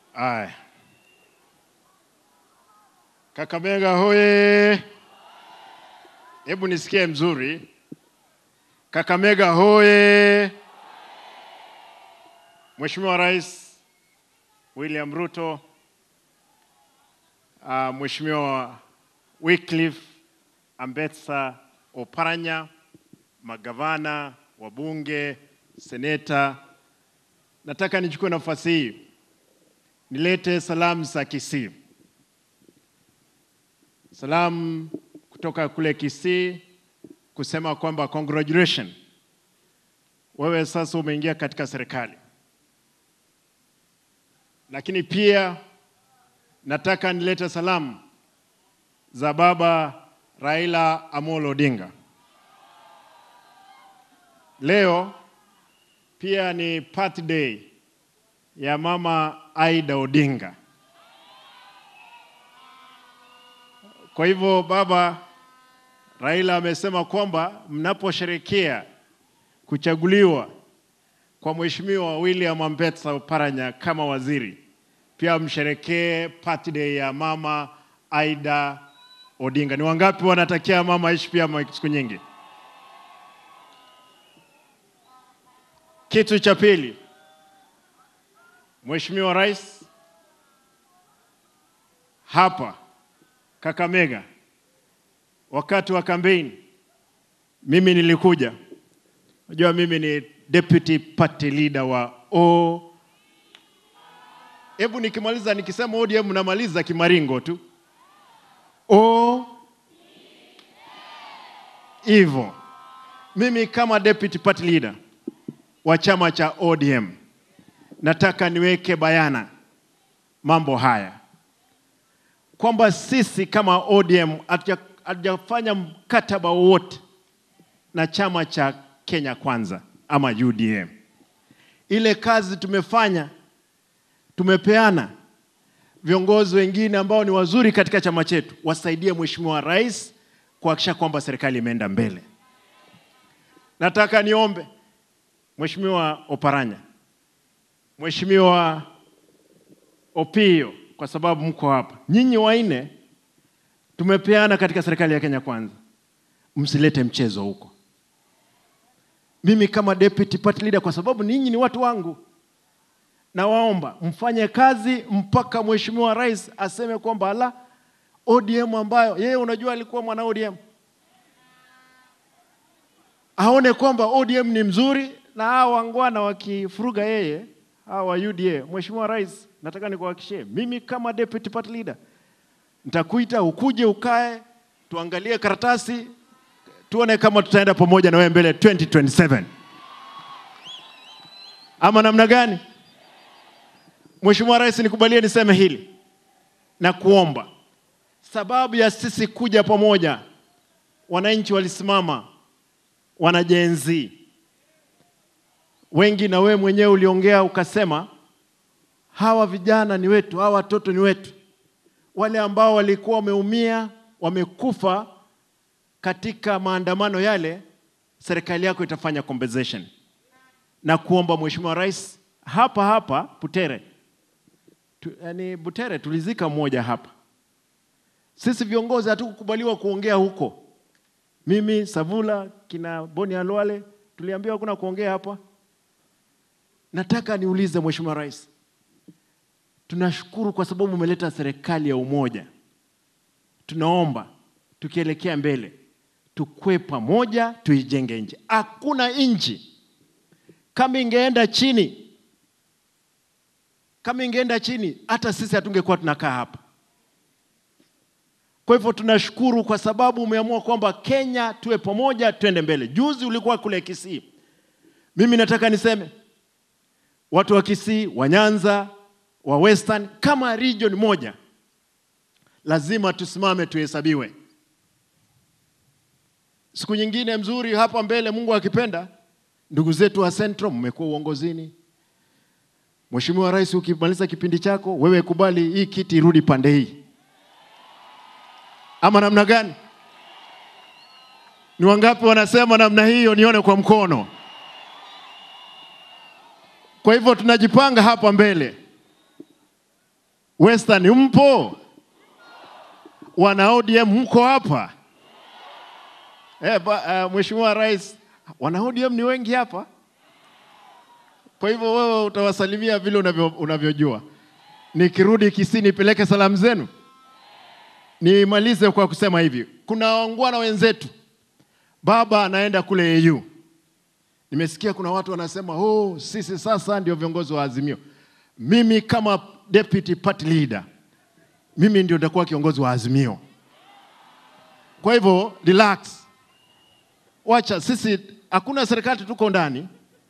Aya. Kakamega hoye! Hebu nisikie mzuri. Kakamega hoye! Mheshimiwa Rais William Ruto, uh, Mheshimiwa Wycliffe Ambetsa Oparanya, magavana, wabunge, seneta, nataka nichukue nafasi hii nilete salamu za Kisii. Salamu kutoka kule Kisii kusema kwamba congratulations, wewe sasa umeingia katika serikali. Lakini pia nataka nilete salamu za baba Raila Amolo Odinga. Leo pia ni birthday ya mama Aida Odinga. Kwa hivyo baba Raila amesema kwamba mnaposherekea kuchaguliwa kwa Mheshimiwa William Ambetsa Oparanya kama waziri, pia msherekee birthday ya mama Aida Odinga. Ni wangapi wanatakia mama aishi pia ma- siku nyingi? Kitu cha pili, Mheshimiwa Rais, hapa Kakamega wakati wa kampeni mimi nilikuja. Unajua mimi ni deputy party leader wa O. Hebu nikimaliza nikisema ODM namaliza kimaringo tu. O hivyo. Mimi kama deputy party leader wa chama cha ODM nataka niweke bayana mambo haya kwamba sisi kama ODM hatuja- hatujafanya mkataba wowote na chama cha Kenya Kwanza ama UDM. Ile kazi tumefanya, tumepeana viongozi wengine ambao ni wazuri katika chama chetu wasaidie Mheshimiwa Rais kuhakikisha kwamba serikali imeenda mbele. Nataka niombe Mheshimiwa Oparanya, Mheshimiwa Opio, kwa sababu mko hapa, nyinyi wanne tumepeana katika serikali ya Kenya Kwanza, msilete mchezo huko. Mimi kama deputy party leader, kwa sababu ninyi ni watu wangu, nawaomba mfanye kazi mpaka Mheshimiwa Rais aseme kwamba ala, ODM ambayo yeye unajua alikuwa mwana ODM aone kwamba ODM ni mzuri na hawa wangwana wakifuruga yeye hawa wa UDA. Mheshimiwa Rais, nataka nikuhakikishie mimi kama deputy party leader nitakuita ukuje ukae, tuangalie karatasi, tuone kama tutaenda pamoja na wewe mbele 2027 ama namna gani? Mheshimiwa Rais, nikubalie niseme hili na kuomba, sababu ya sisi kuja pamoja, wananchi walisimama, wanajenzi wengi, na wewe mwenyewe uliongea ukasema, hawa vijana ni wetu, hawa watoto ni wetu wale ambao walikuwa wameumia wamekufa katika maandamano yale, serikali yako itafanya compensation na kuomba Mheshimiwa Rais hapa hapa Butere tu, yani Butere tulizika mmoja hapa. Sisi viongozi hatukukubaliwa kuongea huko. Mimi Savula, kina Boni Alwale tuliambiwa kuna kuongea hapa. Nataka niulize Mheshimiwa Rais, tunashukuru kwa sababu umeleta serikali ya umoja. Tunaomba tukielekea mbele tukwe pamoja, tuijenge nchi. Hakuna nchi kama ingeenda chini, kama ingeenda chini, hata sisi hatungekuwa tunakaa hapa. Kwa hivyo tunashukuru kwa sababu umeamua kwamba Kenya tuwe pamoja, twende mbele. Juzi ulikuwa kule Kisii, mimi nataka niseme watu wa Kisii, wa Nyanza, wa Western kama region moja, lazima tusimame tuhesabiwe. Siku nyingine mzuri hapa mbele, Mungu akipenda, ndugu zetu wa Central mmekuwa uongozini. Mheshimiwa Rais, ukimaliza kipindi chako, wewe kubali hii kiti irudi pande hii, ama namna gani? Ni wangapi wanasema namna hiyo? Nione kwa mkono. Kwa hivyo tunajipanga hapa mbele Western mpo? Wana ODM mko hapa? Eh, ba, uh, Mheshimiwa Rais, wana ODM ni wengi hapa. Kwa hivyo wewe utawasalimia vile unavyo, unavyojua. Nikirudi Kisii nipeleke salamu zenu. Nimalize kwa kusema hivi, kuna wangwana wenzetu, baba anaenda kule AU. Nimesikia kuna watu wanasema oh, sisi sasa ndio viongozi wa Azimio. Mimi kama deputy party leader, mimi ndio nitakuwa kiongozi wa Azimio. Kwa hivyo relax, wacha sisi, hakuna serikali tuko ndani,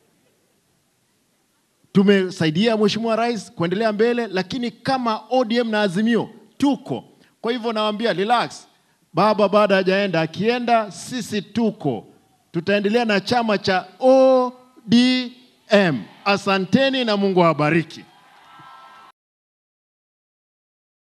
tumesaidia Mheshimiwa Rais kuendelea mbele, lakini kama ODM na Azimio tuko. Kwa hivyo nawaambia relax, baba baada hajaenda, akienda sisi tuko, tutaendelea na chama cha ODM. Asanteni na Mungu awabariki.